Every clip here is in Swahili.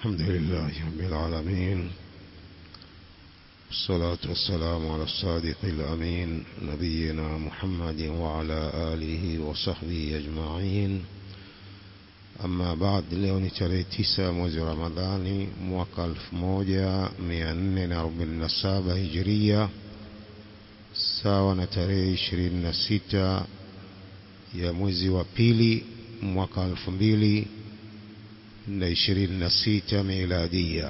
الحمد لله رب العالمين والصلاة والسلام على الصادق الأمين نبينا محمد وعلى آله وصحبه أجمعين Amma baad leo ni tarehe tisa mwezi wa Ramadhani mwaka 1447 Hijiria sawa na tarehe 26 ya mwezi wa pili mwaka 2026 miladia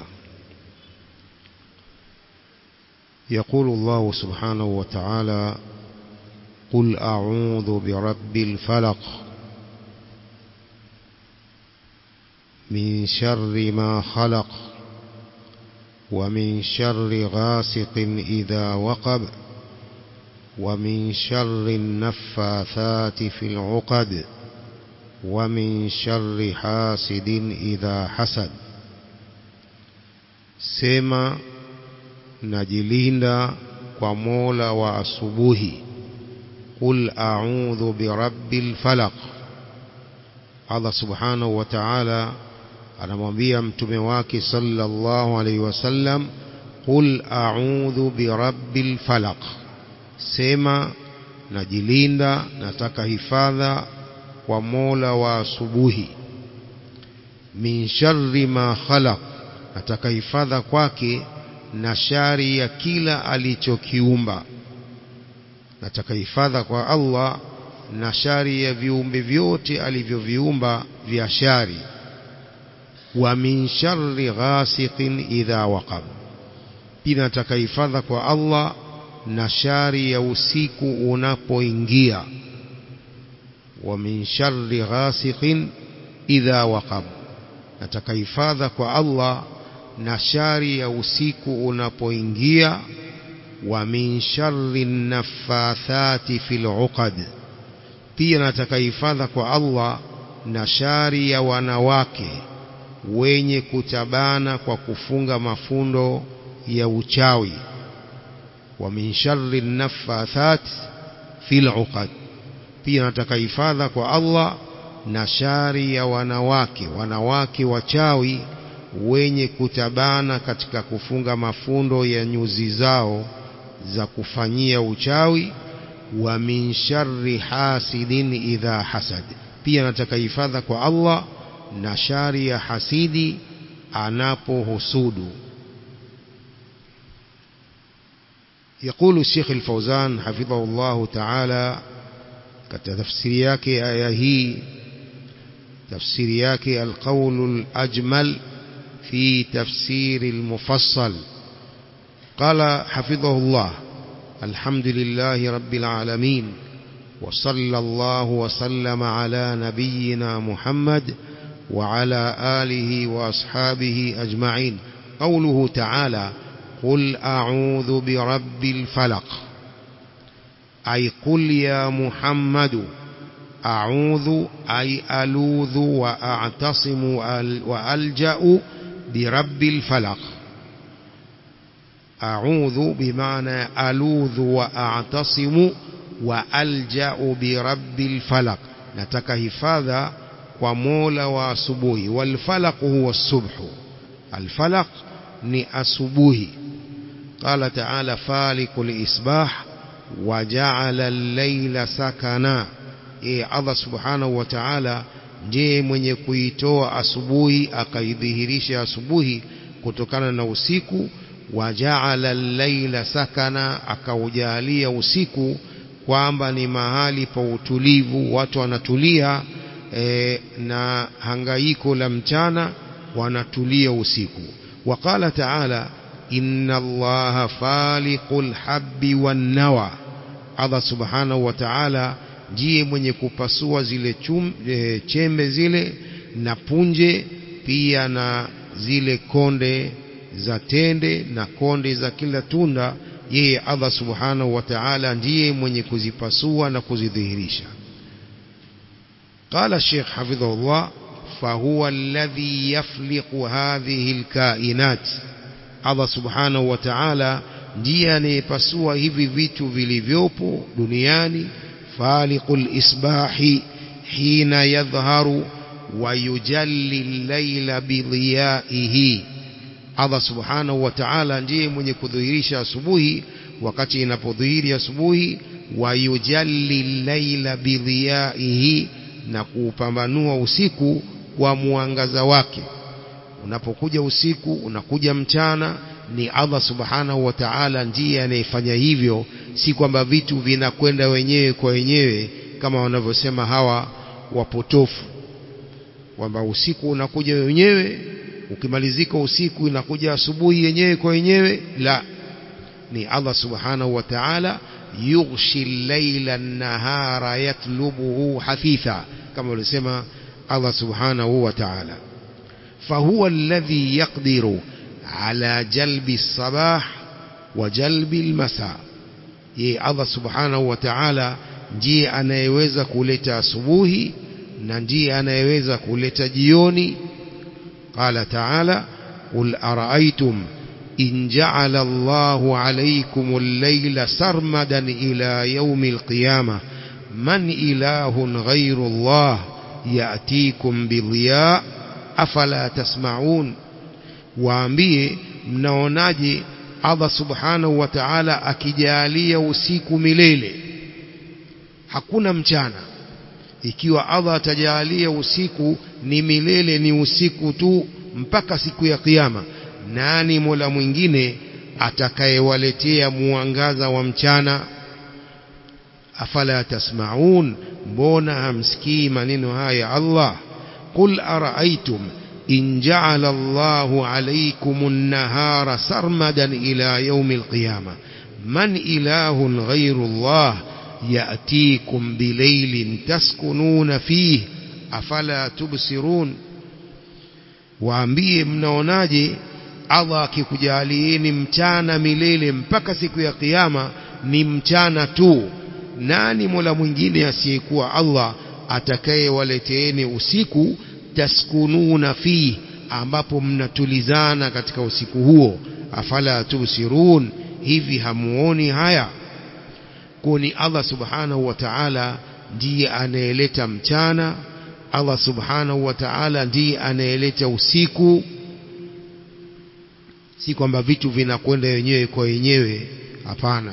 يقول الله سبحانه وتعالى قل أعوذ برب الفلق من شر ما خلق ومن شر غاسق إذا وقب ومن شر النفاثات في العقد ومن شر حاسد إذا حسد سما najilinda kwa mola wa asubuhi qul a'udhu birabbil falaq Allah subhanahu wa ta'ala anamwambia mtume wake sallallahu alaihi wasallam qul a'udhu birabbil falaq sema najilinda nataka hifadha kwa mola wa asubuhi min sharri ma khalaq nataka hifadha kwake na shari ya kila alichokiumba nataka hifadha kwa Allah na shari ya viumbe vyote alivyoviumba vya shari wa min sharri ghasiqin idha waqab pia nataka hifadha kwa Allah na shari ya usiku unapoingia wa min sharri ghasiqin idha waqab nataka hifadha kwa Allah na shari ya usiku unapoingia wa min sharri naffathati fil uqad pia nataka hifadha kwa Allah na shari ya wanawake wenye kutabana kwa kufunga mafundo ya uchawi wa min sharri naffathat fil uqad pia nataka hifadha kwa Allah na shari ya wanawake wanawake wachawi wenye kutabana katika kufunga mafundo ya nyuzi zao za kufanyia uchawi wa min sharri hasidin idha hasad pia nataka hifadha kwa Allah na shari ya hasidi anapohusudu يقول الشيخ الفوزان حفظه الله تعالى katika tafsiri yake aya hii tafsiri yake alqawl alajmal في تفسير المفصل قال حفظه الله الحمد لله رب العالمين وصلى الله وسلم على نبينا محمد وعلى آله وأصحابه أجمعين قوله تعالى قل أعوذ برب الفلق أي قل يا محمد أعوذ أي ألوذ وأعتصم وألجأ برب الفلق أعوذ بمعنى ألوذ وأعتصم وألجأ برب الفلق نتك هفاذا ومولى وأصبوه والفلق هو الصبح الفلق ni asubuhi قال تعالى فالق الإصباح وجعل الليل سكنا إيه الله سبحانه وتعالى ndiye mwenye kuitoa asubuhi akaidhihirisha asubuhi kutokana na usiku wajaala al-laila sakana akaujalia usiku kwamba ni mahali pa utulivu watu wanatulia e, na hangaiko la mchana wanatulia usiku waqala taala inna allaha faliqul habbi wan nawa Allah subhanahu wa ta'ala ndiye mwenye kupasua zile chum, e, chembe zile na punje pia na zile konde za tende na konde za kila tunda yeye Allah subhanahu wa ta'ala ndiye mwenye kuzipasua na kuzidhihirisha قال الشيخ حفظه الله فهو الذي يفلق هذه الكائنات Allah subhanahu wa ta'ala ndiye anayepasua hivi vitu vilivyopo duniani faliqul isbahi hina yadhharu wayujalli llaila bidhiyaihi Allah subhanahu wa ta'ala ndiye mwenye kudhihirisha asubuhi wakati inapodhihiri asubuhi wayujalli llaila bidhiyaihi na kuupambanua usiku kwa mwangaza wake unapokuja usiku unakuja mchana ni Allah subhanahu wa ta'ala ndiye anayefanya hivyo si kwamba vitu vinakwenda wenyewe kwa wenyewe kama wanavyosema hawa wapotofu kwamba usiku unakuja wenyewe ukimalizika usiku inakuja asubuhi yenyewe kwa wenyewe la ni Allah subhanahu wa ta'ala yughshi al-layla an-nahara yatlubuhu hafitha kama walisema Allah subhanahu wa ta'ala فهو الذي يقدر على جلب الصباح وجلب المساء ye Allah subhanahu wa ta'ala ndiye anayeweza kuleta asubuhi na ndiye anayeweza kuleta jioni qala ta'ala qul ara'aytum in ja'ala Allahu 'alaykum al-layla sarmadan ila yawmi al-qiyamah man ilahun ghayru Allah ya'tikum bidhiya afala tasma'un waambie mnaonaje Allah subhanahu wa ta'ala akijalia usiku milele hakuna mchana ikiwa Allah atajalia usiku ni milele ni usiku tu mpaka siku ya kiyama nani mola mwingine atakayewaletea mwangaza wa mchana afala tasmaun mbona hamsikii maneno haya Allah qul araaitum in ja'ala Allahu alaykum an-nahara sarmadan ila yawm al-qiyamah man ilahun ghayru Allah ya'tikum bilaylin taskununa fihi afala tubsirun waambie mnaonaje Allah akikujalieni mchana milele mpaka siku ya kiyama ni mchana tu nani mola mwingine asiyekuwa Allah atakayewaleteeni usiku taskununa fi ambapo mnatulizana katika usiku huo afala tubsirun hivi hamuoni haya kuni Allah subhanahu wa ta'ala ndiye anayeleta mchana Allah subhanahu wa ta'ala ndiye anayeleta usiku si kwamba vitu vinakwenda wenyewe kwa wenyewe hapana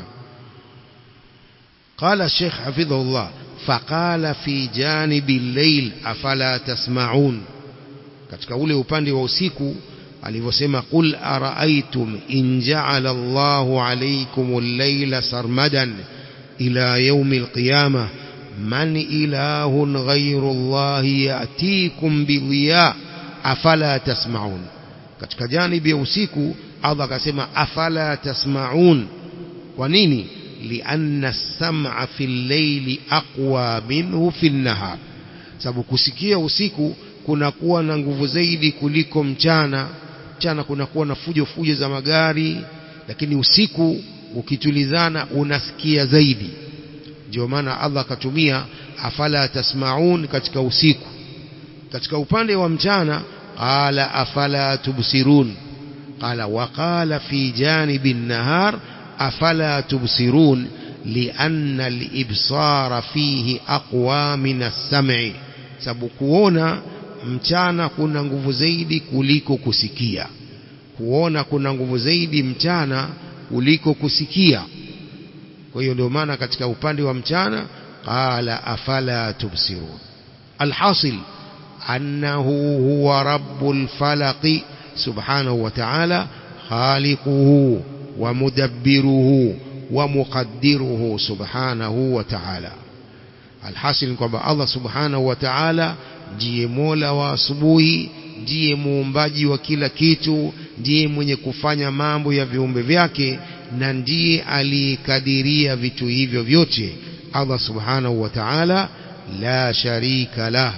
قال الشيخ حفظه الله فقال في جانب الليل أفلا تسمعون katika ule upande wa usiku alivyosema qul araaitum in ja'ala Allahu alaykum al-layla sarmadan ila yawm al-qiyamah man ilahun ghayru Allah ya'tikum bidhiya afala tasma'un katika janibi ya usiku Allah akasema afala tasma'un kwa nini لأن السمع في الليل أقوى منه في النهار sababu kusikia usiku kunakuwa na nguvu zaidi kuliko mchana mchana kunakuwa na fujo fujo za magari lakini usiku ukitulizana unasikia zaidi ndio maana Allah akatumia afala tasmaun katika usiku katika upande wa mchana qala afala tubsirun qala wa qala fi janibi nahar أفلا تبصرون لأن الإبصار فيه أقوى من السمع sababu kuona mchana kuna nguvu zaidi kuliko kusikia kuona kuna nguvu zaidi mchana kuliko kusikia kwa hiyo ndio maana katika upande wa mchana qala afala tubsirun alhasil annahu huwa rabbul falaqi subhanahu wa ta'ala khaliquhu ومدبره ومقدره سبحانه وتعالى alhasil kwamba Allah subhanahu wa ta'ala ndiye mola wa asubuhi ndiye muumbaji wa kila kitu ndiye mwenye kufanya mambo ya viumbe vyake na ndiye aliyekadiria vitu hivyo vyote Allah subhanahu wa ta'ala la sharika lah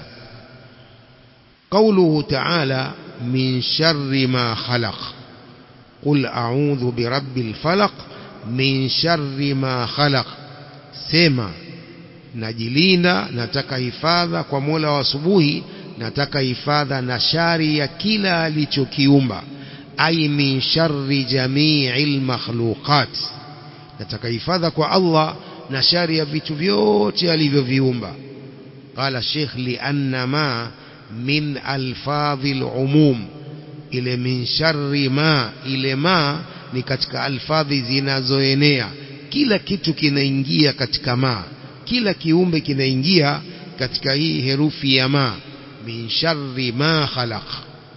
قوله تعالى من شر ما خلق قل أعوذ برب الفلق من شر ما خلق سما najilinda nataka hifadha kwa Mola wa asubuhi nataka hifadha na shari ya kila alichokiumba ai min sharri jami'il makhluqat nataka hifadha kwa Allah na shari ya vitu vyote alivyoviumba qala sheikh li anna ma min alfadhi al-umum ile min sharri ma ile ma ni katika alfadhi zinazoenea kila kitu kinaingia katika ma kila kiumbe kinaingia katika hii herufi ya ma min sharri ma khalaq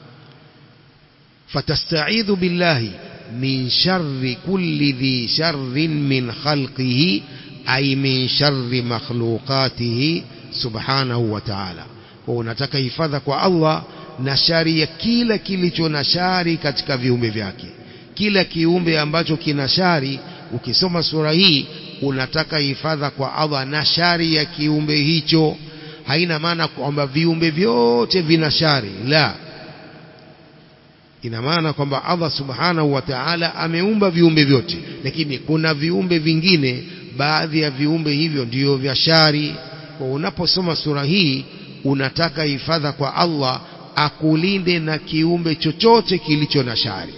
fatasta'idhu billahi min sharri kulli dhi sharrin min khalqihi ay min sharri makhluqatihi subhanahu wa ta'ala kwa unataka hifadha kwa Allah na shari ya kila kilicho na shari katika viumbe vyake kila kiumbe ambacho kina shari ukisoma sura hii unataka hifadha kwa Allah na shari ya kiumbe hicho haina maana kwamba viumbe vyote vina shari la ina maana kwamba Allah subhanahu wa ta'ala ameumba viumbe vyote lakini kuna viumbe vingine baadhi ya viumbe hivyo ndiyo vya shari kwa unaposoma sura hii unataka hifadha kwa Allah akulinde na kiumbe chochote kilicho na shari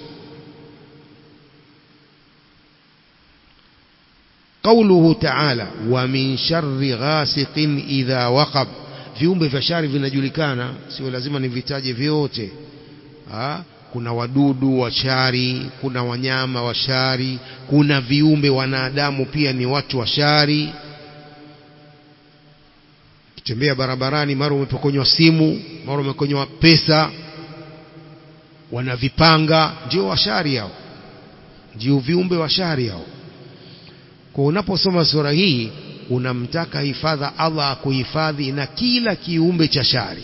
قوله تعالى ومن شر غاسق إذا وقب viumbe vya shari vinajulikana sio lazima nivitaje vyote ha? kuna wadudu wa shari kuna wanyama wa shari kuna viumbe wanadamu pia ni watu wa shari kitembea barabarani mara umepokonywa simu mara umepokonywa pesa wanavipanga ndio washari hao ndio viumbe wa shari hao kwa unaposoma sura hii unamtaka hifadha Allah akuhifadhi na kila kiumbe cha shari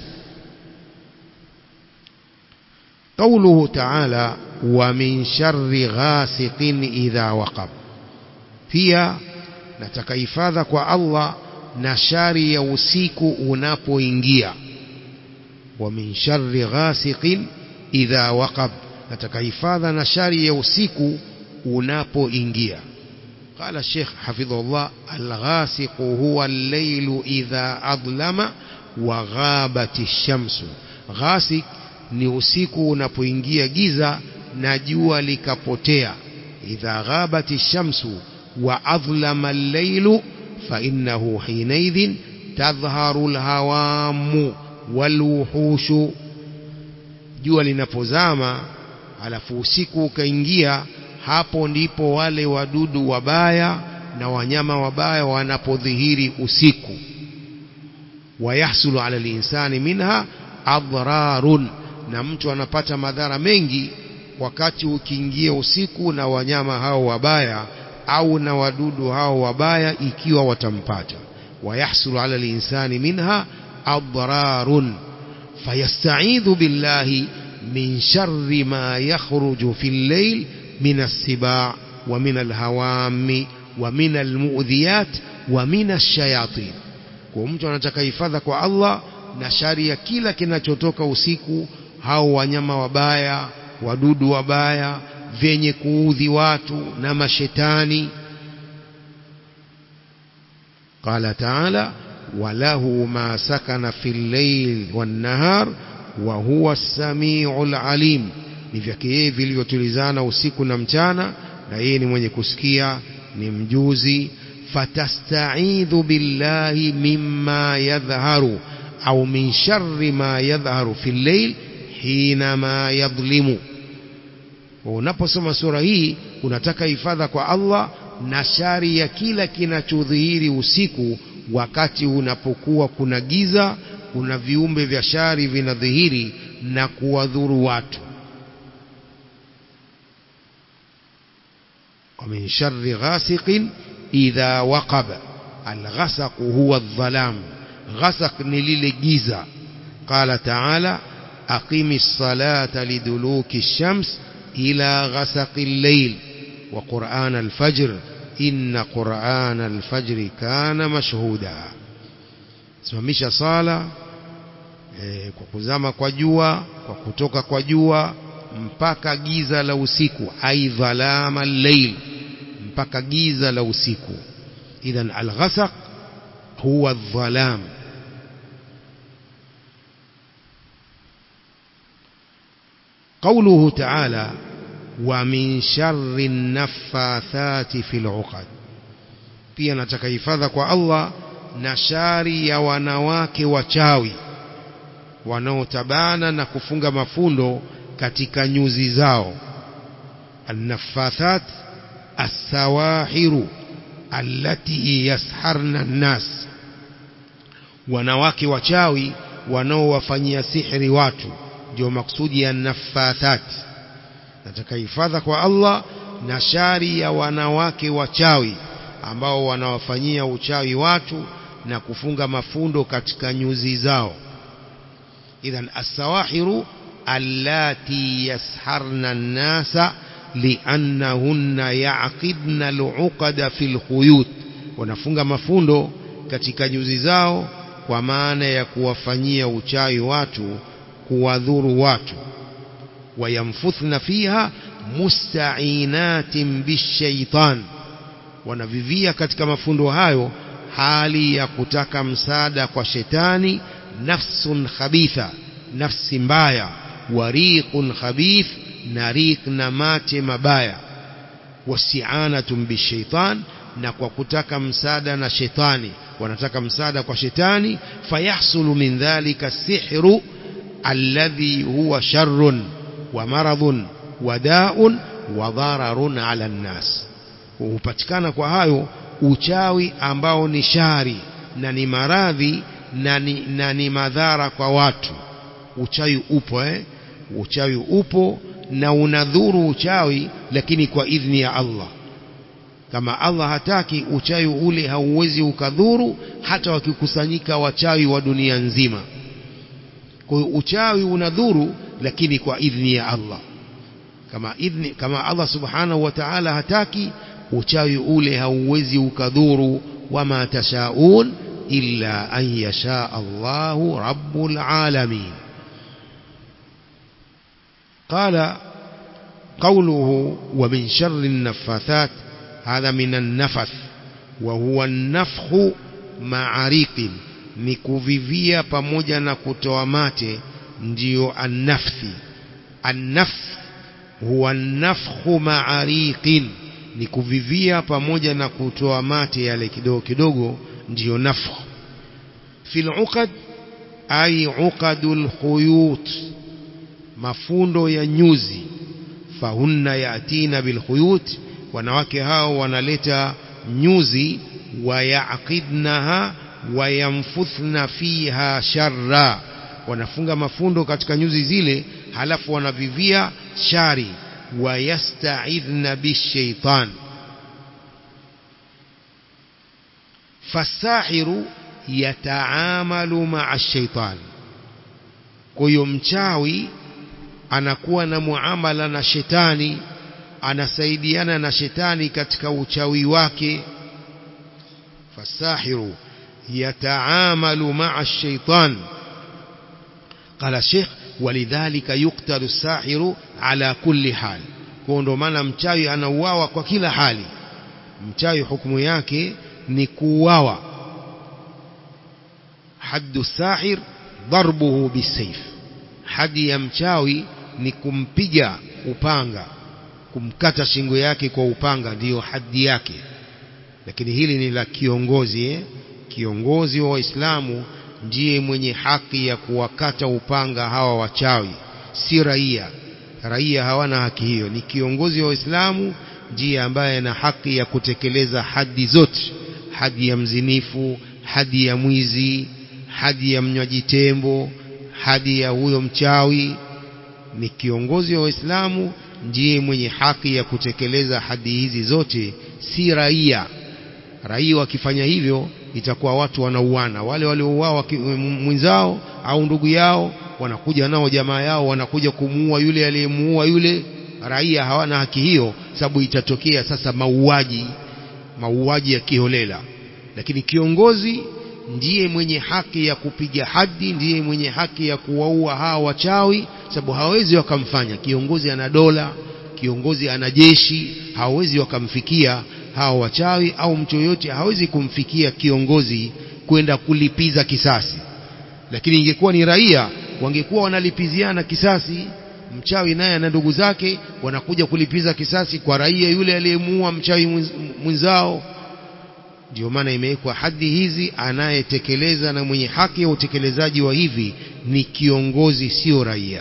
قوله تعالى ومن شر غاسق إذا وقب pia nataka hifadha kwa Allah na shari ya usiku unapoingia wa min sharri ghasiqin idha waqab nataka hifadha na shari ya usiku unapoingia قال الشيخ حفظه الله الغاسق هو الليل إذا أظلم وغابت الشمس غاسق ni usiku unapoingia giza na jua likapotea idha ghabati shamsu wa adhlama al-lailu fa innahu hinaidhin tadhharu al-hawamu wal-wuhushu jua linapozama alafu usiku ukaingia hapo ndipo wale wadudu wabaya na wanyama wabaya wanapodhihiri usiku wayahsulu ala linsani minha adrarun na mtu anapata madhara mengi wakati ukiingia usiku na wanyama hao wabaya au na wadudu hao wabaya ikiwa watampata wayahsulu ala linsani minha adrarun fayasta'idhu billahi min sharri ma yakhruju fil layl من السباع ومن الهوام ومن المؤذيات ومن الشياطين kwa mtu anataka hifadha kwa Allah na shari ya kila kinachotoka usiku hao wanyama wabaya wadudu wabaya vyenye kuudhi watu na mashetani qala ta'ala walahu ma sakana fil layl wan nahar wa huwa as-sami'ul alim ni vyake yeye vilivyotulizana usiku na mchana na yeye ni mwenye kusikia ni mjuzi fatasta'idhu billahi mimma yadhharu au min sharri ma yadhharu fil layl hina ma yadhlimu unaposoma sura hii unataka hifadha kwa Allah na shari ya kila kinachodhihiri usiku wakati unapokuwa kuna giza kuna viumbe vya shari vinadhihiri na kuwadhuru watu ومن شر غاسق إذا وقب الغسق هو الظلام غسق نليل جيزة قال تعالى أقم الصلاة لدلوك الشمس إلى غسق الليل وقرآن الفجر إن قرآن الفجر كان مشهودا simamisha sala e, kwa kuzama kwa jua kwa kutoka kwa jua mpaka giza la usiku ai dhalama al-layl mpaka giza la usiku idhan al-ghasaq huwa adh-dhalam قوله تعالى ومن شر النفاثات في العقد pia nataka hifadha kwa Allah na shari ya wanawake wachawi wanaotabana na kufunga mafundo katika nyuzi zao النفاثات السواحر التي يسحرن الناس wanawake wachawi wanaowafanyia sihri watu ndio maksudi ya nafathat nataka hifadha kwa Allah na shari ya wanawake wachawi ambao wanawafanyia uchawi watu na kufunga mafundo katika nyuzi zao idhan as-sawahiru allati yasharna an-nasa liannahunna yaqidna al-uqada fil khuyut wanafunga mafundo katika nyuzi zao kwa maana ya kuwafanyia uchawi watu kuwadhuru watu wayamfuthna fiha musta'inatin bishaitan wanavivia katika mafundo hayo hali ya kutaka msaada kwa shetani nafsun khabitha nafsi mbaya wariqun khabith na riq na mate mabaya wasi'anatun bishaitan na kwa kutaka msaada na shetani wanataka msaada kwa shetani fayahsulu min dhalika sihru alladhi huwa sharrun wa maradhun wa da'un wa dhararun ala nnas hupatikana kwa hayo uchawi ambao ni shari na ni maradhi na ni, na ni madhara kwa watu uchawi upo eh? uchawi upo na unadhuru uchawi lakini kwa idhni ya Allah kama Allah hataki uchawi ule hauwezi ukadhuru hata wakikusanyika wachawi wa dunia nzima kwa hiyo uchawi unadhuru lakini kwa idhni ya Allah kama idhni kama Allah subhanahu wa ta'ala hataki uchawi ule hauwezi ukadhuru wama tashaun illa an yasha Allahu rabbul alamin قال قوله ومن شر النفاثات هذا من النفث وهو النفخ مع ريق ni kuvivia pamoja na kutoa mate ndiyo annafthi annafth huwa nafkhu ma'ariqin ni kuvivia pamoja na kutoa mate yale kidogo kidogo ndiyo nafkh fil uqad ay uqadul khuyut mafundo ya nyuzi fahunna yatina bil khuyut wanawake hao wanaleta nyuzi wayaqidnaha wayamfuthna fiha sharra wanafunga mafundo katika nyuzi zile halafu wanavivia shari wayastaidhna bishaitan fasahiru yataamalu maa shaitan kwa hiyo mchawi anakuwa na muamala na shetani anasaidiana na shetani katika uchawi wake fasahiru yataamalu maa الشيطان قال الشيخ ولذلك يقتل الساحر على كل حال kwa ndo maana mchawi anauawa kwa kila hali mchawi hukumu yake ni kuuawa haddu sahir darbuhu bisayf hadi ya mchawi ni kumpiga upanga kumkata shingo yake kwa upanga ndiyo hadi yake lakini hili ni la kiongozi eh? kiongozi wa waislamu ndiye mwenye haki ya kuwakata upanga hawa wachawi si raia raia hawana haki hiyo ni kiongozi wa waislamu ndiye ambaye ana haki ya kutekeleza hadi zote hadi ya mzinifu hadi ya mwizi hadi ya mnywaji tembo hadi ya huyo mchawi ni kiongozi wa waislamu ndiye mwenye haki ya kutekeleza hadi hizi zote si raia raia wakifanya hivyo itakuwa watu wanauana wale waliouawa mwenzao au ndugu yao wanakuja nao jamaa yao wanakuja kumuua yule aliyemuua yule raia hawana haki hiyo sababu itatokea sasa mauaji mauaji ya kiholela lakini kiongozi ndiye mwenye haki ya kupiga hadi ndiye mwenye haki ya kuwaua hawa wachawi sababu hawezi wakamfanya kiongozi ana dola kiongozi ana jeshi hawezi wakamfikia hawa wachawi au mtu yoyote hawezi kumfikia kiongozi kwenda kulipiza kisasi lakini ingekuwa ni raia wangekuwa wanalipiziana kisasi mchawi naye na ndugu zake wanakuja kulipiza kisasi kwa raia yule aliyemuua mchawi mwenzao ndio maana imewekwa hadi hizi anayetekeleza na mwenye haki ya utekelezaji wa hivi ni kiongozi sio raia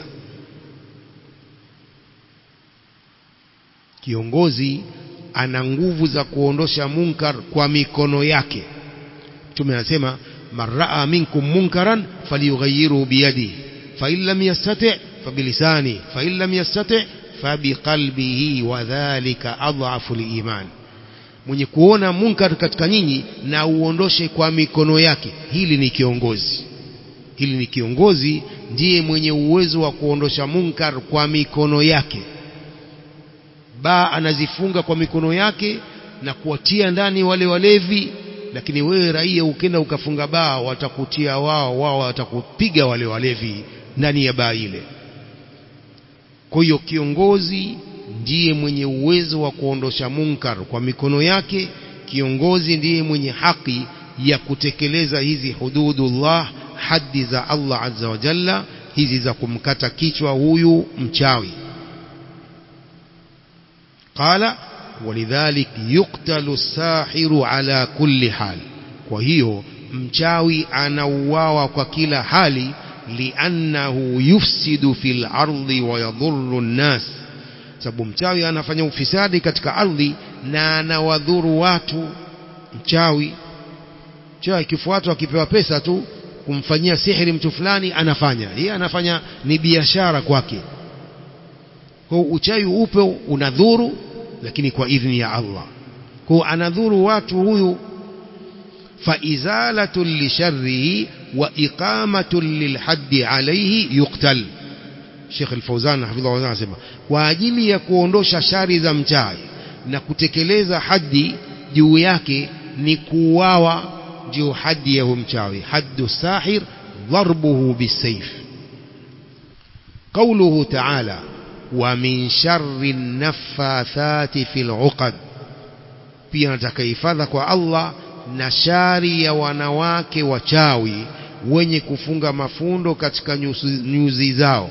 kiongozi ana nguvu za kuondosha munkar kwa mikono yake mtume anasema man raa minkum munkaran falyughayyiru biyadi fa in lam yastati fa bilisani fa in lam yastati fa biqalbihi wa dhalika adhafu liiman mwenye kuona munkar katika nyinyi na uondoshe kwa mikono yake hili ni kiongozi hili ni kiongozi ndiye mwenye uwezo wa kuondosha munkar kwa mikono yake baa anazifunga kwa mikono yake na kuwatia ndani wale walevi lakini wewe raia ukenda ukafunga baa watakutia wao wao watakupiga wale walevi ndani ya baa ile kwa hiyo kiongozi ndiye mwenye uwezo wa kuondosha munkar kwa mikono yake kiongozi ndiye mwenye haki ya kutekeleza hizi hududullah haddi za Allah azza wa jalla hizi za kumkata kichwa huyu mchawi qala walidhalik yuktalu sahiru ala kulli hal kwa hiyo mchawi anauawa kwa kila hali liannahu yufsidu fil ardi wa yadhurru nnas sababu mchawi anafanya ufisadi katika ardhi na anawadhuru watu mchawi mchawi akifuatwa akipewa pesa tu kumfanyia sihiri mtu fulani anafanya yeye anafanya ni biashara kwake kwa uchawi upe unadhuru lakini kwa idhni ya Allah kwa anadhuru watu huyu faizalatu lisharrihi wa iqamatu lilhaddi alayhi yuqtal Sheikh Al-Fauzan hafidhahu anasema kwa ajili ya kuondosha shari za mchawi na kutekeleza haddi juu yake ni kuuawa ndio haddi ya huyo mchawi haddu sahir dharbuhu bisayf قوله تعالى ومن شر النفاثات في العقد pia nataka hifadha kwa Allah na shari ya wanawake wachawi wenye kufunga mafundo katika nyuzi, nyuzi zao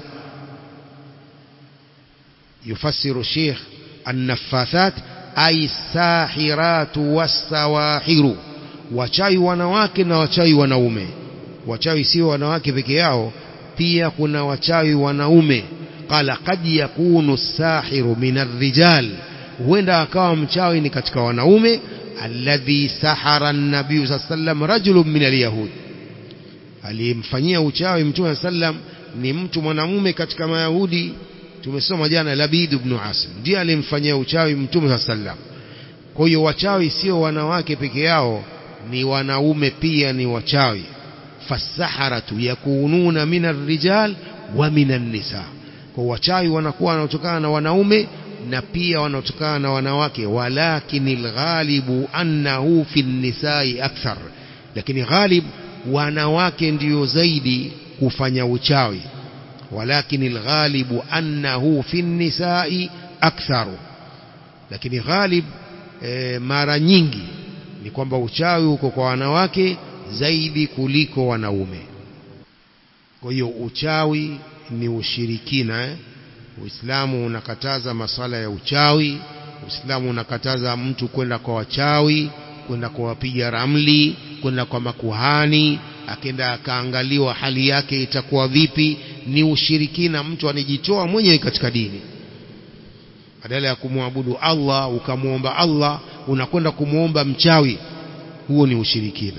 يفسر الشيخ النفاثات أي الساحرات والسواحر wachawi wanawake na wachawi wanaume wachawi sio wanawake peke yao pia kuna wachawi wanaume qala qad yakunu sahiru min arrijal huenda akawa mchawi ni katika wanaume alladhi sahara an-nabiy sallam rajulun min al-yahud aliyemfanyia uchawi mtume sallam ni mtu mwanamume katika mayahudi tumesoma jana Labid ibn Asim ndiye alimfanyia uchawi mtume sallam kwa hiyo wachawi sio wanawake peke yao ni wanaume pia ni wachawi fasaharatu yakununa min arrijal wa min an-nisa kwa wachawi wanakuwa wanaotokana na wanaume na pia wanaotokana na wanawake walakin alghalibu annahu fi nisai akthar lakini ghalib wanawake ndiyo zaidi kufanya uchawi ولكن الغالب أنه في النساء أكثر lakini ghalib e, mara nyingi ni kwamba uchawi uko kwa wanawake zaidi kuliko wanaume kwa hiyo uchawi ni ushirikina eh? Uislamu unakataza masala ya uchawi Uislamu unakataza mtu kwenda kwa wachawi kwenda kwa wapiga ramli kwenda kwa makuhani akenda akaangaliwa hali yake itakuwa vipi ni ushirikina mtu anijitoa mwenyewe katika dini badala ya kumwabudu Allah ukamwomba Allah unakwenda kumwomba mchawi huo ni ushirikina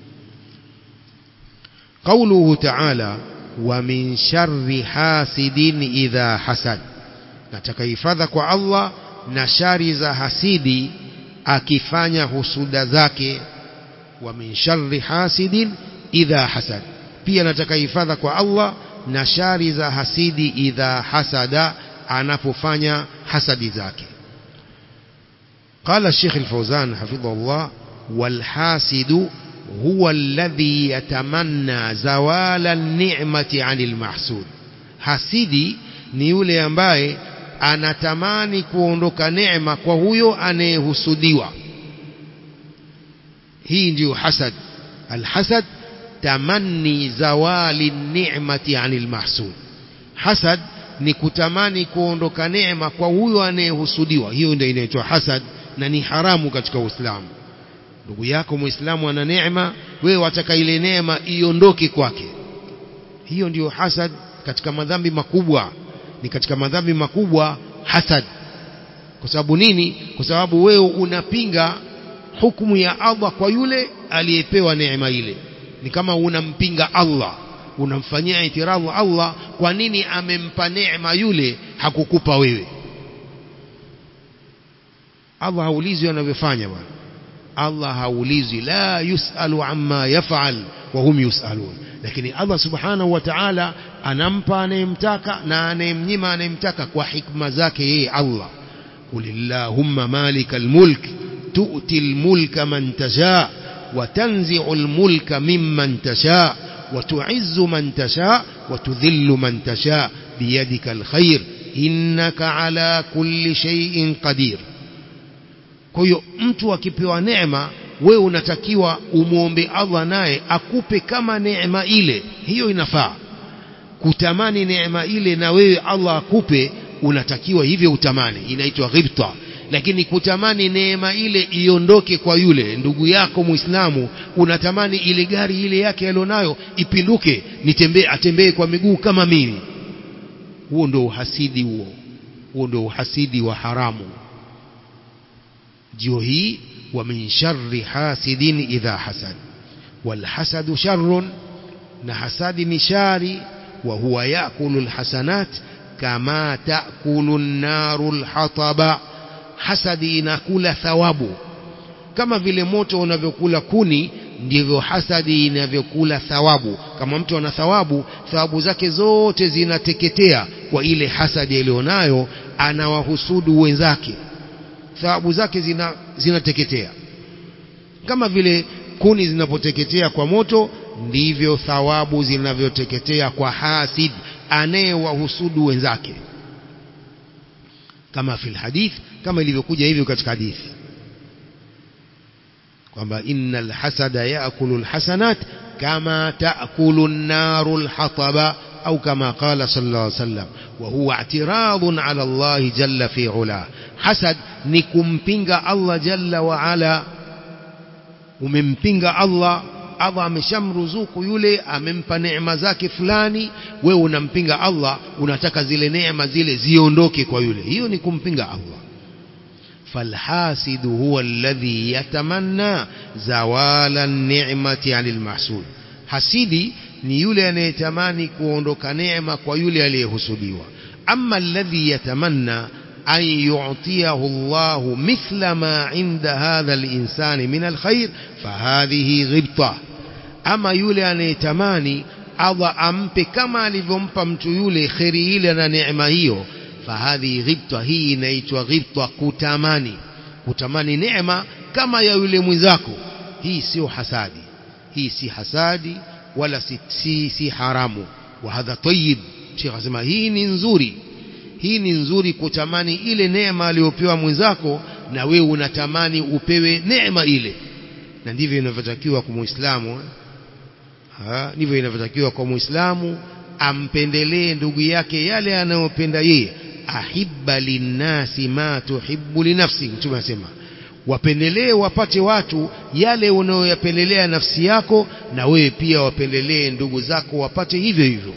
قوله تعالى ومن شر حاسد إذا حسد nataka hifadha kwa Allah na shari za hasidi akifanya husuda zake wa min sharri hasidin idha hasad pia nataka hifadha kwa Allah na shari za hasidi idha hasada anapofanya hasadi zake قال الشيخ الفوزان حفظه الله والحاسد هو الذي يتمنى زوال النعمة عن المحسود hasidi ni yule ambaye anatamani kuondoka neema kwa huyo anayehusudiwa hii ndiyo hasad alhasad tamanni zawali ni'mati anil mahsud hasad ni kutamani kuondoka neema kwa huyo anayehusudiwa hiyo ndio inaitwa hasad na ni haramu katika Uislamu ndugu yako muislamu ana neema wewe wataka ile neema iondoke kwake hiyo ndiyo hasad katika madhambi makubwa ni katika madhambi makubwa hasad kwa sababu nini kwa sababu wewe unapinga hukumu ya Allah kwa yule aliyepewa neema ile ni kama unampinga Allah unamfanyia itiradhu Allah kwa nini amempa neema yule hakukupa wewe Allah haulizwi anavyofanya bwana Allah haulizwi la yusalu amma yafal wa hum yusalun lakini Allah subhanahu wa ta'ala anampa anayemtaka na anayemnyima anayemtaka kwa hikma zake yeye Allah kulillahumma malikal mulk tu'ti al-mulka man tasha wa tanzi'u al-mulka mimman tasha wa tu'izzu man tasha wa tudhillu man tasha biyadika al-khair innaka ala kulli shay'in qadir kwa hiyo mtu akipewa neema wewe unatakiwa umwombe Allah naye akupe kama neema ile hiyo inafaa kutamani neema ile na wewe Allah akupe unatakiwa hivyo utamani inaitwa ghibta lakini kutamani neema ile iondoke kwa yule ndugu yako muislamu unatamani ile gari ile yake alionayo ipinduke nitembee atembee kwa miguu kama mimi huo ndio uhasidi huo huo ndio uhasidi wa haramu jio hii wa min sharri hasidin idha hasad wal hasadu sharrun na hasadi ni shari wa huwa yakulu alhasanat kama taakulu an-naru al-hataba hasadi inakula thawabu kama vile moto unavyokula kuni ndivyo hasadi inavyokula thawabu kama mtu ana thawabu thawabu zake zote zinateketea kwa ile hasadi aliyonayo anawahusudu wenzake thawabu zake zina zinateketea kama vile kuni zinapoteketea kwa moto ndivyo thawabu zinavyoteketea kwa hasid anayewahusudu wenzake kama fil hadith kama ilivyokuja hivyo katika hadithi kwamba innal hasada yaakulu alhasanat kama taakulu an-naru alhataba au kama qala sallallahu alayhi wasallam wa huwa i'tiradun ala Allah jalla fi ula hasad ni kumpinga Allah jalla wa ala umempinga Allah Allah ameshamruzuku yule amempa neema zake fulani wewe unampinga Allah unataka zile neema zile ziondoke kwa yule hiyo ni kumpinga Allah فالحاسد هو الذي يتمنى زوال النعمة عن المحسود hasidi ni yule anayetamani kuondoka neema kwa yule aliyehusudiwa amma alladhi yatamanna an yu'tiyahu Allah mithla ma 'inda hadha al-insani min al-khair fahadhihi ghibta ama yule anayetamani Allah ampe kama alivyompa mtu yule khairi ile na neema hiyo fahadhi ghibta hii inaitwa ghibta kutamani kutamani neema kama ya yule mwenzako hii sio hasadi hii si hasadi wala si, si, si haramu wa hadha tayyib Sheikh asema hii ni nzuri hii ni nzuri kutamani ile neema aliyopewa mwenzako na wewe unatamani upewe neema ile na ndivyo inavyotakiwa kwa muislamu ndivyo inavyotakiwa kwa muislamu ampendelee ndugu yake yale anayopenda yeye ahibba linnasi ma tuhibbu linafsi mtume anasema wapendelee wapate watu yale unayoyapendelea nafsi yako na wewe pia wapendelee ndugu zako wapate hivyo hivyo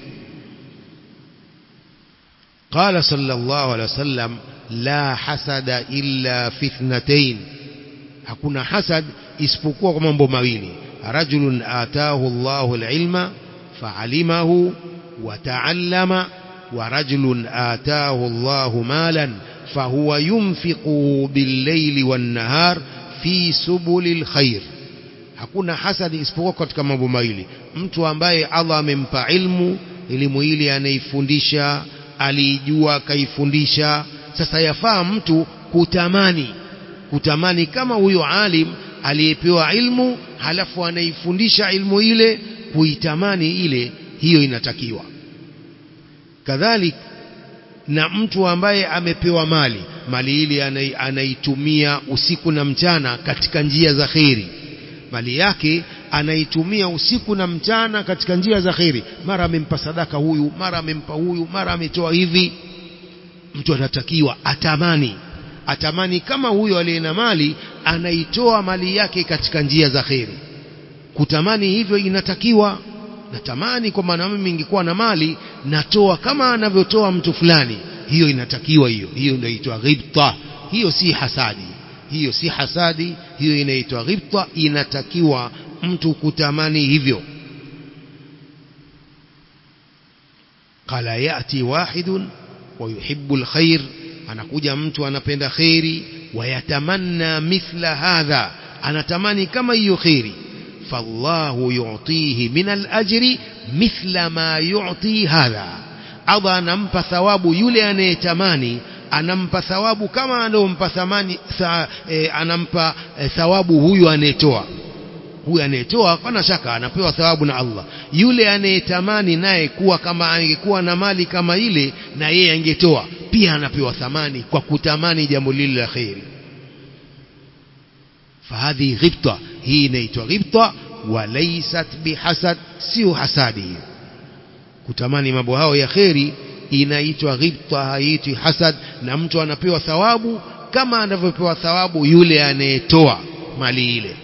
قال صلى الله عليه وسلم لا حسد إلا في اثنتين hakuna hasad isipokuwa kwa mambo mawili rajulun ataahu Allahu alilma fa'alimahu wa ta'allama wa rajulun ataahu Allahu malan fahuwa yunfiquhu bil-layli wan-nahar fi subulil khair hakuna hasadi isipokuwa katika mambo mawili mtu ambaye Allah amempa ilmu elimu ile anaifundisha alijua kaifundisha sasa yafaa mtu kutamani kutamani kama huyo alim aliyepewa ilmu halafu anaifundisha ilmu ile kuitamani ile hiyo inatakiwa kadhalik na mtu ambaye amepewa mali mali ile anaitumia usiku na mchana katika njia za kheri mali yake anaitumia usiku na mchana katika njia za kheri mara amempa sadaka huyu mara amempa huyu mara ametoa hivi mtu anatakiwa atamani atamani kama huyo aliye na mali anaitoa mali yake katika njia za kheri kutamani hivyo inatakiwa natamani kwamba na mimi ningekuwa na mali natoa kama anavyotoa mtu fulani hiyo inatakiwa hiyo hiyo ndio inaitwa ghibta hiyo si hasadi hiyo si hasadi hiyo inaitwa ghibta inatakiwa mtu kutamani hivyo qala yati wahidun wa yuhibbu alkhair anakuja mtu anapenda khairi wayatamanna mithla hadha anatamani kama hiyo khairi fallahu yu'tihi min alajri mithla ma yu'ti hadha Allah anampa thawabu yule anayetamani anampa thawabu kama anayompa thamani tha, e, anampa e, thawabu huyu anayetoa huyu anayetoa pana shaka anapewa thawabu na Allah yule anayetamani naye kuwa kama angekuwa na mali kama ile na yeye angetoa pia anapewa thamani kwa kutamani jambo lile la khairi fahadhi ghibta hii inaitwa ghibta walaysat bihasad sio hasadi kutamani mambo hao ya khairi inaitwa ghibta haitwi hasad na mtu anapewa thawabu kama anavyopewa thawabu yule anayetoa mali ile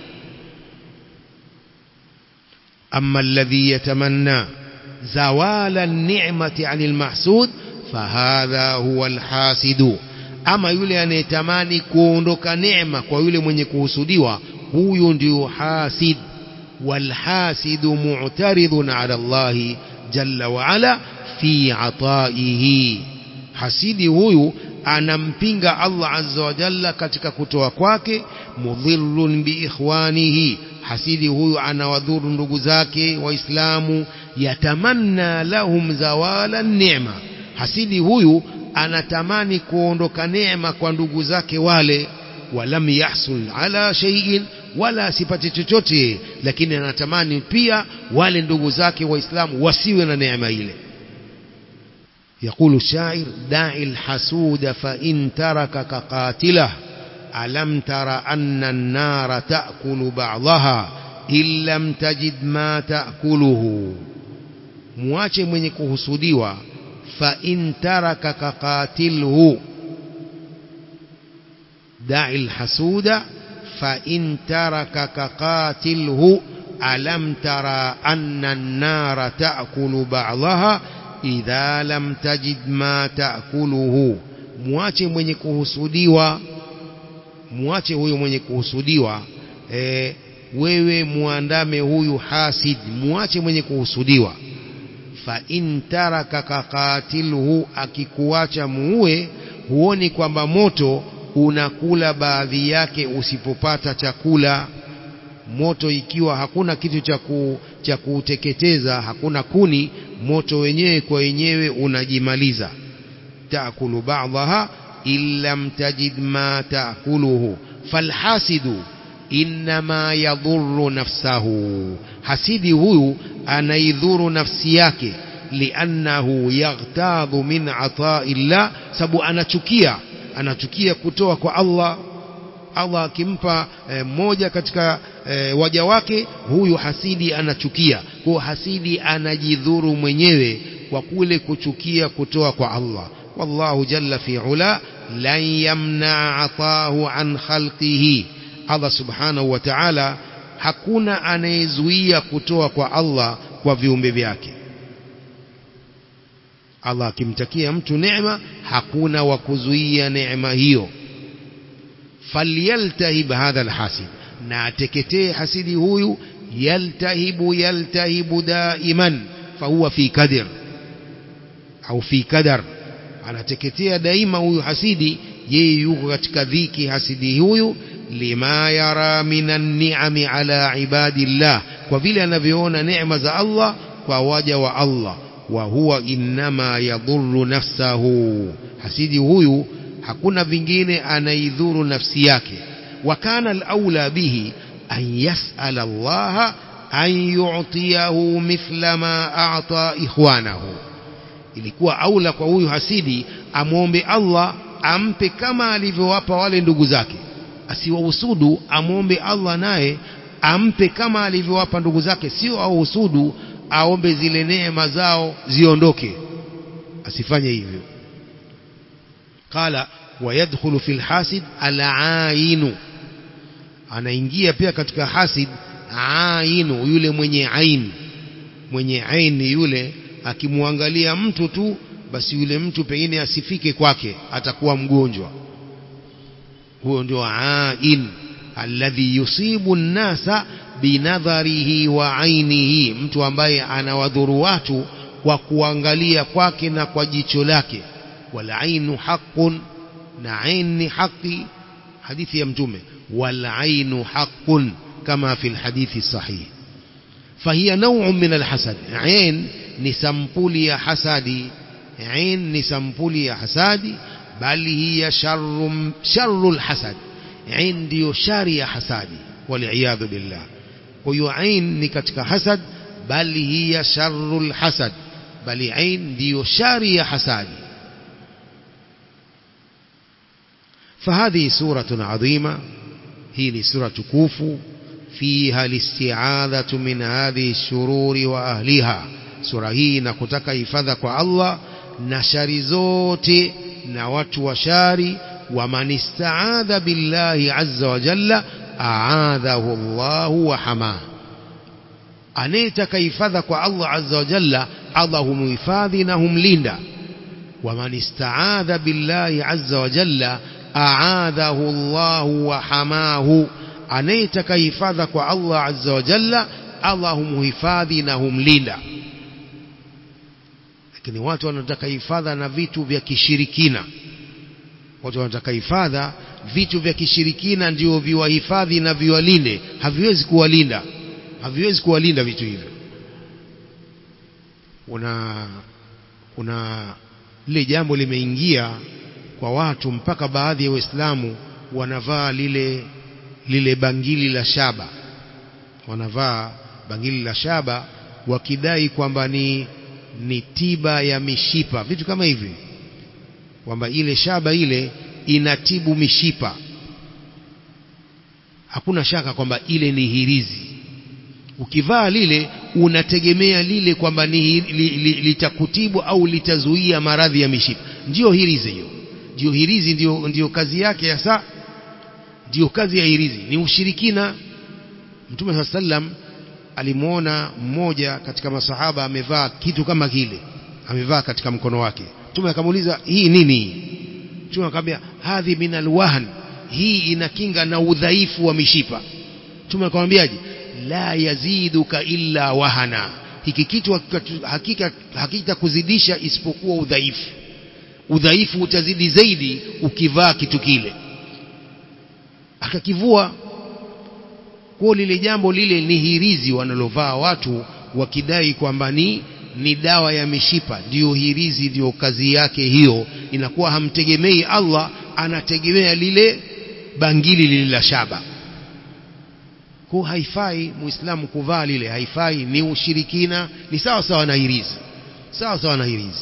أما الذي يتمنى زوال النعمة عن المحسود فهذا هو الحاسد أما يولي أن يتماني كوندك نعمة ويولي من يكوسدوا هو يندي حاسد والحاسد معترض على الله جل وعلا في عطائه حسيدي هو anampinga Allah azza wa jalla katika kutoa kwake mudhillun bi ikhwanihi hasidi huyu anawadhuru ndugu zake waislamu yatamanna lahum zawala neema hasidi huyu anatamani kuondoka neema kwa ndugu zake wale walam yahsul ala shay'in wala asipate chochote lakini anatamani pia wale ndugu zake waislamu wasiwe na neema ile يقول الشاعر دع الحسود فإن تركك قاتله ألم تر أن النار تأكل بعضها إن لم تجد ما تأكله مواche mwenye kuhusudiwa fa in tarakaka qatilhu da'i alhasuda fa in tarakaka qatilhu alam tara anna an-nara ta'kulu ba'daha idha lam tajid ma ta'kuluhu muache mwenye kuhusudiwa muache huyo mwenye kuhusudiwa e, wewe muandame huyu hasid muache mwenye kuhusudiwa fa in tarakaka qatilhu akikuacha muue huoni kwamba moto unakula baadhi yake usipopata chakula moto ikiwa hakuna kitu cha cha kuteketeza hakuna kuni moto wenyewe kwa wenyewe unajimaliza taakulu ba'daha illam tajid ma taakuluhu falhasidu inma yadhurru nafsahu hasidi huyu anaidhuru nafsi yake liannahu yaghtadhu min ata'illah sababu anachukia anachukia kutoa kwa Allah Allah akimpa mmoja e, katika e, waja wake huyu hasidi anachukia kwa hasidi anajidhuru mwenyewe kwa kule kuchukia kutoa kwa Allah wallahu jalla fi ula lan yamna atahu an khalqihi Allah subhanahu wa ta'ala hakuna anayezuia kutoa kwa Allah kwa viumbe vyake Allah akimtakia mtu neema hakuna wa kuzuia neema hiyo falyaltahib hadha alhasid na ateketee hasidi huyu yaltahibu yaltahibu daiman fahuwa fi kadir au fi kadar anateketea daima huyu hasidi yeye yuko katika dhiki hasidi huyu lima yara minan ni'ami ala ibadillah kwa vile anavyoona neema za Allah kwa waja wa Allah wa huwa innama yadhurru nafsahu hasidi huyu hakuna vingine anaidhuru nafsi yake wa kana al-aula bihi an yas'ala Allah an yu'tiyahu mithla ma a'ta ikhwanahu ilikuwa aula kwa huyu hasidi amwombe Allah ampe kama alivyowapa wale ndugu zake asiwahusudu amwombe Allah naye ampe kama alivyowapa ndugu zake sio auhusudu aombe zile neema zao ziondoke asifanye hivyo qala wayadkhulu fil hasid al-ainu anaingia pia katika hasid ainu yule mwenye ain mwenye aini yule akimwangalia mtu tu basi yule mtu pengine asifike kwake atakuwa mgonjwa huyo ndio ain alladhi yusibu nnasa binadharihi wa ainihi mtu ambaye anawadhuru watu kwa kuangalia kwake na kwa jicho lake wal ainu haqqun na ain ni haki hadithi ya mtume wal ainu haqqun kama fi alhadithi sahih فهي نوع من الحسد عين نسمبولي يا حسادي عين نسمبولي يا حسادي بل هي شر شر الحسد عين ديو شر يا حسادي والعياذ بالله ويو عين نكتك حسد بل هي شر الحسد بل عين ديو شر يا حسادي فهذه سورة عظيمة هي سورة كوفو فيها الاستعاذة من هذه الشرور وأهلها sura hii na kutaka hifadha kwa Allah na shari zote na watu wa shari wa man istaadha billahi azza wa jalla aadhahu Allah wa hama anayetaka hifadha kwa Allah azza wa jalla Allah humhifadhi na humlinda wa man istaadha billahi azza wa jalla aadhahu Allah wa hamahu anayetaka hifadha kwa Allah azza wa jalla Allah humhifadhi na humlinda lakini watu wanataka hifadha na vitu vya kishirikina watu wanataka hifadha vitu vya kishirikina ndio viwahifadhi na viwalinde haviwezi kuwalinda haviwezi kuwalinda vitu hivyo kuna kuna lile jambo limeingia kwa watu mpaka baadhi ya waislamu wanavaa lile lile bangili la shaba wanavaa bangili la shaba wakidai kwamba ni ni tiba ya mishipa vitu kama hivi kwamba ile shaba ile inatibu mishipa hakuna shaka kwamba ile ni hirizi ukivaa lile unategemea lile kwamba ni li, li, litakutibu au litazuia maradhi ya mishipa ndiyo hirizi hiyo ndiyo hirizi ndiyo, ndiyo kazi yake hasa ndiyo kazi ya hirizi ni ushirikina mtume saa sallam alimwona mmoja katika masahaba amevaa kitu kama kile amevaa katika mkono wake mtume akamuuliza hii nini mtume akamwambia hadhi min alwahn hii inakinga na udhaifu wa mishipa mtume akamwambiaje la yaziduka illa wahana hiki kitu hakika hakita kuzidisha isipokuwa udhaifu udhaifu utazidi zaidi ukivaa kitu kile akakivua kwa lile jambo lile ni hirizi wanalovaa watu wakidai kwamba ni ni dawa ya mishipa ndiyo hirizi ndiyo kazi yake hiyo inakuwa hamtegemei Allah anategemea lile bangili lile la shaba kwa haifai muislamu kuvaa lile haifai ni ushirikina ni sawa sawa na hirizi sawa sawa na hirizi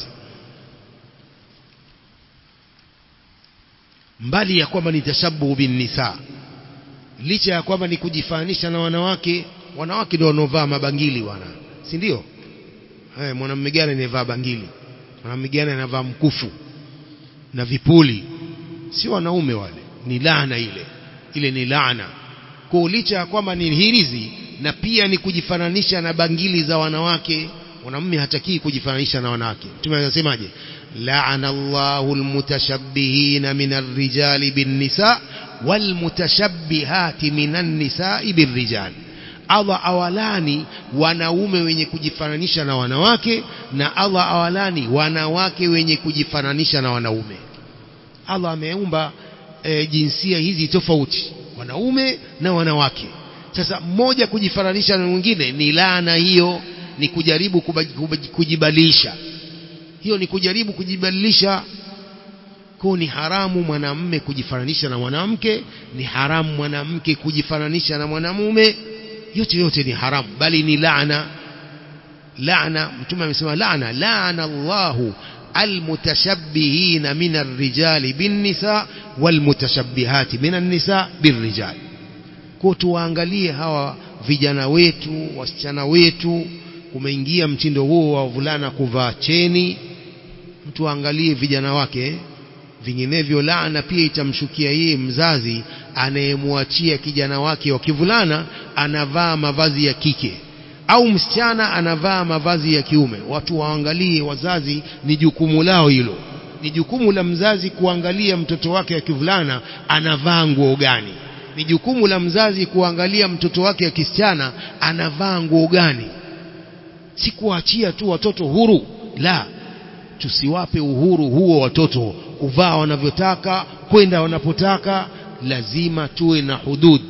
mbali ya kwamba ni tashabuhu bin nisa licha ya kwamba ni kujifanisha na wanawake wanawake ndio wanaovaa mabangili wana si ndio eh mwanamume gani anayevaa bangili mwanamume gani anavaa mkufu na vipuli si wanaume wale ni laana ile ile ni laana kwa licha ya kwamba ni hirizi na pia ni kujifananisha na bangili za wanawake mwanamume hatakii kujifananisha na wanawake mtume anasemaje la'ana Allahu almutashabbihina min ar-rijali bin-nisa walmutashabbihati minan nisa'i birrijal Allah awalani wanaume wenye kujifananisha na wanawake na Allah awalani wanawake wenye kujifananisha na wanaume Allah ameumba e, jinsia hizi tofauti wanaume na wanawake sasa mmoja kujifananisha na mwingine ni laana hiyo ni kujaribu kujibadilisha hiyo ni kujaribu kujibadilisha kwa ni haramu mwanamume kujifananisha na mwanamke ni haramu mwanamke kujifananisha na mwanamume yote yote ni haramu bali ni laana laana mtume amesema laana laana Allahu almutashabbihina min arrijali binnisa walmutashabbihati min annisa birrijal kwa tuwaangalie hawa vijana wetu wasichana wetu kumeingia mtindo huo wa wavulana kuvaa cheni mtu aangalie vijana wake vinginevyo laana pia itamshukia yeye mzazi anayemwachia kijana wake wa kivulana anavaa mavazi ya kike au msichana anavaa mavazi ya kiume watu waangalie wazazi ni jukumu lao hilo ni jukumu la mzazi kuangalia mtoto wake wa kivulana anavaa nguo gani ni jukumu la mzazi kuangalia mtoto wake wa kisichana anavaa nguo gani si kuachia tu watoto huru la tusiwape uhuru huo watoto kuvaa wanavyotaka kwenda wanapotaka lazima tuwe na hudud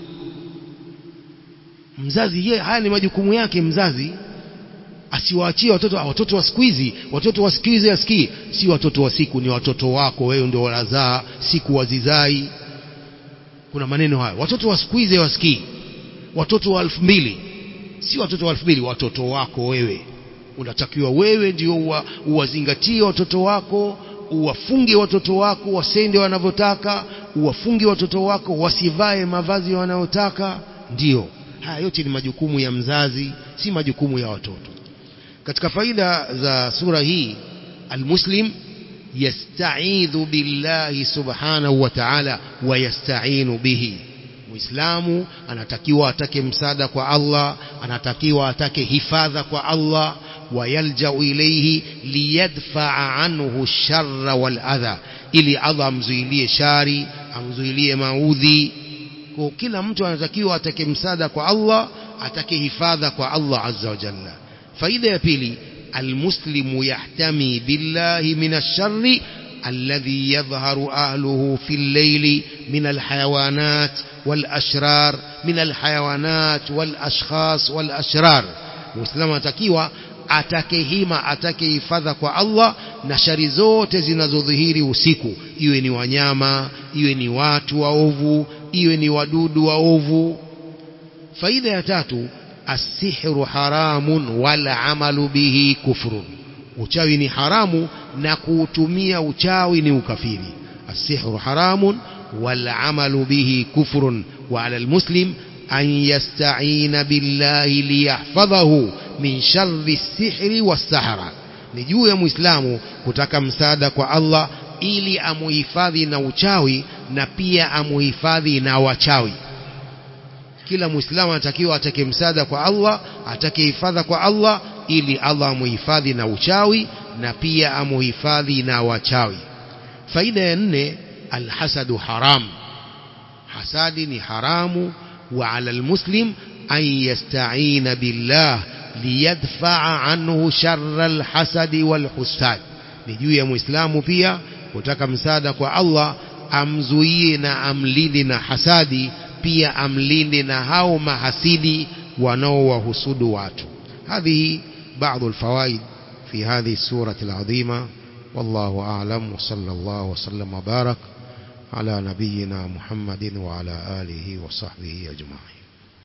mzazi ye haya ni majukumu yake mzazi asiwaachie watoto watoto wa siku hizi watoto wa siku hizi asikii si watoto wa siku ni watoto wako wewe ndio wanazaa siku wazizai kuna maneno hayo watoto wa siku hizi wasikii watoto wa elfu mbili si watoto wa elfu mbili watoto wako wewe unatakiwa wewe ndio uwa, uwazingatie watoto wako uwafunge watoto wako wasende wanavyotaka uwafunge watoto wako wasivae mavazi wanayotaka ndio haya yote ni majukumu ya mzazi si majukumu ya watoto katika faida za sura hii almuslim yastaidhu billahi subhanahu wa ta'ala wa yasta'inu bihi muislamu anatakiwa atake msaada kwa Allah anatakiwa atake hifadha kwa Allah wayaljau ilayhi liyadfa'a anhu sharra wal adha ili Allah amzuilie shari amzuilie maudhi kwa kila mtu anatakiwa atake msaada kwa Allah atake hifadha kwa Allah azza wa jalla faida ya pili المسلم يحتمي بالله من الشر الذي يظهر أهله في الليل من الحيوانات والأشرار من الحيوانات والأشخاص والأشرار مسلم atakiwa atake hima atake hifadha kwa Allah na shari zote zinazodhihiri usiku iwe ni wanyama iwe ni watu waovu iwe ni wadudu waovu faida ya tatu asihru haramun wal amalu bihi kufrun uchawi ni haramu na kuutumia uchawi ni ukafiri asihru haramun wal amalu bihi kufrun wa ala almuslim an yasta'ina billahi liyahfadhahu min sharri sihri was-sahara ni juu ya muislamu kutaka msaada kwa Allah ili amuhifadhi na uchawi na pia amuhifadhi na wachawi kila muislamu anatakiwa atake msaada kwa Allah atake hifadha kwa Allah ili Allah amuhifadhi na uchawi na pia amuhifadhi na wachawi faida ya nne alhasadu haram hasadi ni haramu wa ala almuslim an yasta'ina billah liyadfa'a anhu sharra alhasadi walhusad ni juu ya muislamu pia kutaka msaada kwa Allah amzuie na amlinde na hasadi pia amlinde na hao mahasidi wanaowahusudu watu هذه بعض الفوائد في هذه السورة العظيمة والله أعلم وصلى الله وسلم وبارك على نبينا محمد وعلى آله وصحبه أجمعين